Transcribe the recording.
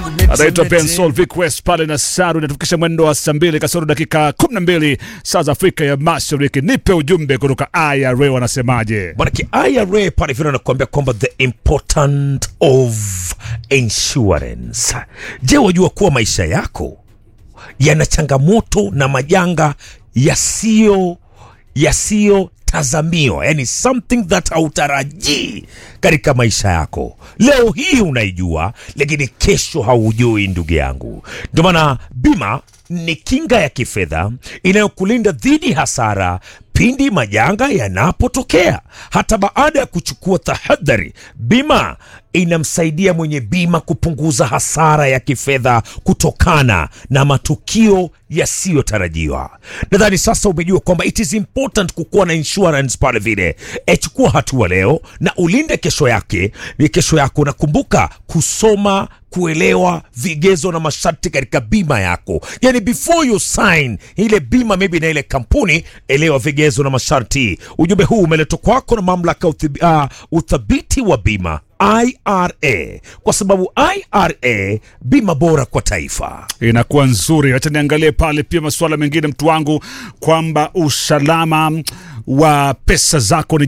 anaitwa Ben Sol Vic West pale na Saru, inatufikisha mwendo wa saa mbili kasoro dakika 12 saa za Afrika ya Mashariki. Nipe ujumbe kutoka IRA, wanasemaje? Manake IRA pale vile anakuambia kwamba the important of insurance. Je, wajua kuwa maisha yako yana changamoto na majanga yasiyo yasiyotazamiwa, yani something that hautarajii katika maisha yako. Leo hii unaijua, lakini kesho haujui, ndugu yangu. Ndio maana bima ni kinga ya kifedha inayokulinda dhidi hasara pindi majanga yanapotokea. Hata baada ya kuchukua tahadhari, bima inamsaidia mwenye bima kupunguza hasara ya kifedha kutokana na matukio yasiyotarajiwa. Nadhani sasa umejua kwamba it is important kukuwa na insurance pale vile. E, chukua hatua leo na ulinde kesho yake ni kesho yako. Nakumbuka kusoma kuelewa vigezo na masharti katika bima yako, yani before you sign ile bima maybe na ile kampuni, elewa vigezo na masharti. Ujumbe huu umeletwa kwako na mamlaka ya uthib- uh, uthabiti wa bima IRA, kwa sababu IRA bima bora kwa taifa. Inakuwa nzuri. Acha niangalie pale pia masuala mengine, mtu wangu, kwamba usalama wa pesa zako ni